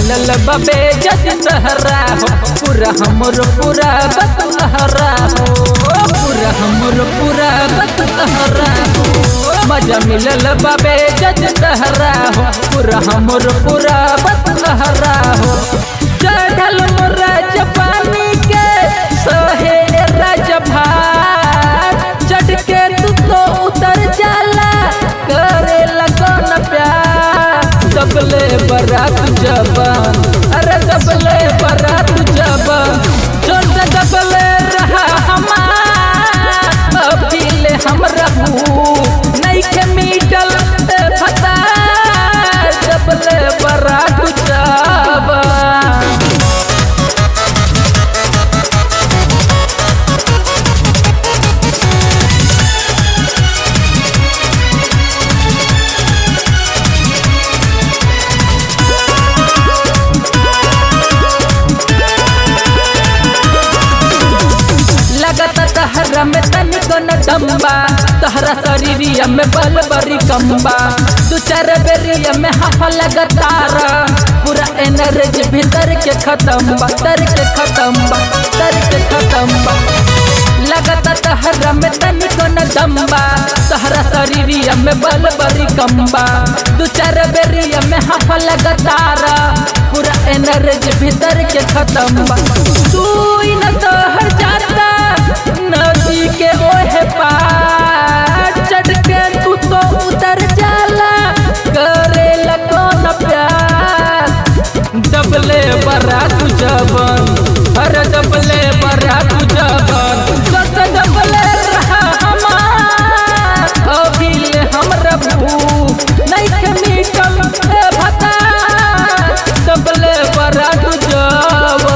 मिलल बबे जज सहरा हो पूरा हमर पूरा बतलहरा हो पूरा हमर पूरा बतलहरा हो मजा मिलल बबे जज सहरा हो पूरा हमर पूरा बतलहरा हो चढ़ल मोरा जपानी के सोहे राजभार चढ़ के तू तो उतर जाला करे लगन प्यार दबले बरात जबान अरे दबले बरात जबान छोट दबले रहा हमार अभिले हम रहू नहीं के मीटल फता दबले बरात जबान लगत तहरा में तनिको न दम्बा तहरा शरीरिया में बल बरी कम्बा दू चार बेरिया में हफ लगतार पूरा एनर्जी भीतर के खत्म बा तर के खत्म बा तर के खत्म बा लगत तहरा में तनिको न दम्बा तहरा शरीरिया में बल बरी कम्बा दू चार बेरिया में हफ लगतार पूरा एनर्जी भीतर के खत्म बा तू न तोहर जाता नदी के ओहे पार चढ़ के तू तो उतर जाला करे लगन प्यार दबले बरा तू जबन अरे दबले बरा तू जबन सस दबले रहा हमार अभिले हम रबू नहीं के मीटल ए भता दबले बरा तू जबन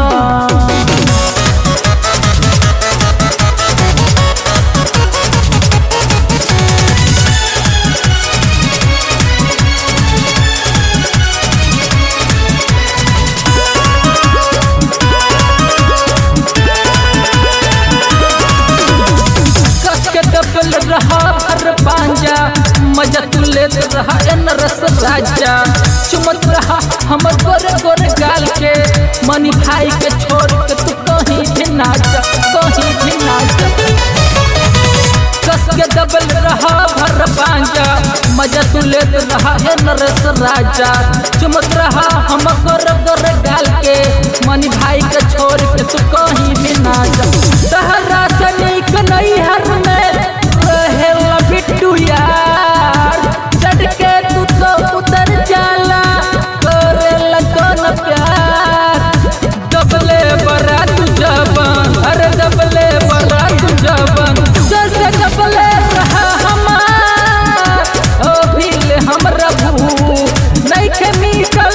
कस के दबल रहा भर पांजा मजा तू लेत रहा एन रस राजा चुमत रहा हमर गोरे गोरे गाल के मनी भाई के छोड़ के तू कहीं भी ना जा कहीं भी ना जा कस के दबल रहा भर पांजा मजा तू लेत रहा एन रस राजा चुमत रहा हम गोरे गोरे गाल के मनी भाई के छोड़ के तू कहीं भी ना जा तहरा से नीक नहीं हर में रहेला बिट्टू यार चढ़ के तू तो उतर जाला करे लगन प्यार दबले बरा तू जबन अरे दबले बरा तू जबन जैसे दबले रहा हमार ओ भील हम रबू नहीं के मीटल